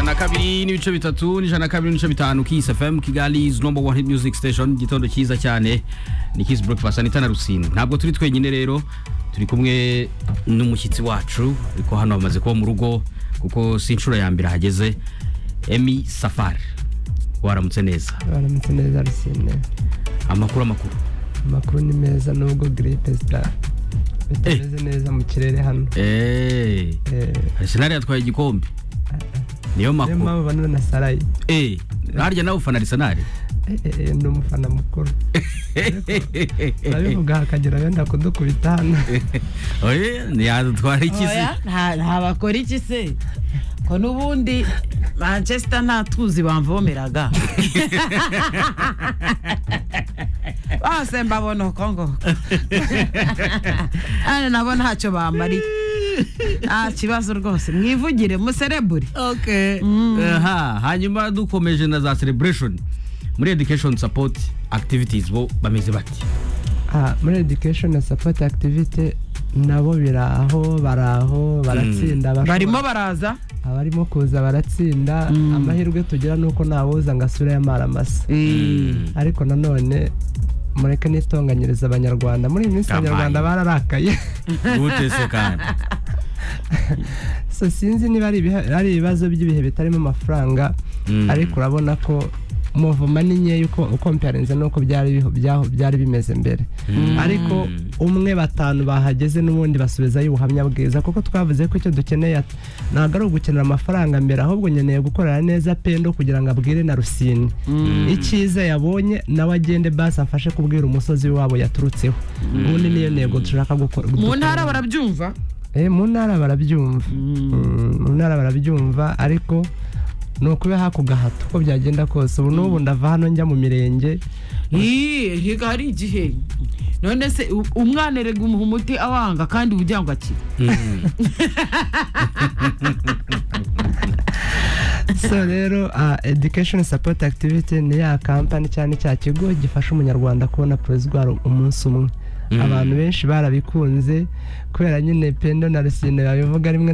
na kabiri n'ibice bitatu n'ijana na kabiri n'ibice bitanu Kiss FM Kigali is number one hit music station gitondo cyiza cyane ni Kiss Breakfast Anita na Rusine ntabwo turi twenyine rero turi kumwe n'umushyitsi wacu ariko hano hamaze kuba mu rugo kuko si inshuro ya mbere ahageze Emi Safari waramutse neza baramutse neza rusine amakuru amakuru amakuru ni meza nubwo giripe sita bitameze neza mu kirere hano eee Eh, Arsenal yatwaye igikombe niyo niyo makuru mpamvu banana na sarayi eh harya nawe ufana Arsenal Eh, eh, eh, ni umufana mukuru urabivuga hakagira wenda kudukubita hano oya yadutwara iki se Oya, nta- nta bakora iki se ko n'ubundi manchester nta tuzi bamvomeraga bose mbabona uko ngo hano nabo ntacyo bambariye nta kibazo rwose mwivugire muserebure okay aha hanyuma dukomeje na za celebration muri education support activities bo bameze bati Ah, muri education na support activity nabo biraho baraho baratsinda bashobora- barimo baraza abarimo kuza baratsinda amahirwe tugira ni uko ntawuza ngo asure amaramasa ariko nanone mureke n'itonganyiriza abanyarwanda muri iyi minsi Kampani. abanyarwanda bararakaye gutese kandi so sinzi niba ari ibihe- ari ibibazo by'ibihe bitarimo amafaranga Mm. ariko urabona ko muvuma ni nkeya uko ukomparinze n'uko byari biho- byaho- byari bimeze mbere ariko umwe batanu bahageze n'ubundi basubizayo ubuhamya bwiza kuko twavuze ko icyo dukeneye at- ntabwo ari ugukenera amafaranga mbere ahubwo nkeneye gukorera neza pendo kugira ngo abwire na rusine icyiza yabonye nawe agende basi afashe kubwira umusozi wabo yaturutseho ubundi niyo ntego dushaka gukora mu dukorera. ntara barabyumva Eh, mu ntara barabyumva Mm, mu ntara barabyumva ariko ni ukuba hakugahato uko byagenda kose ubu n'ubu ndava hano njya mu mirenge Ii, higa hari igihe none se u- umwana erega umuha umuti awanga kandi ubugira ngo akire so rero ah, education support activity ni ya kampani cyane cya kigo gifasha umunyarwanda kubona porezidwari umunsi umwe abantu benshi barabikunze kubera nyine pendo na rusine babivuga rimwe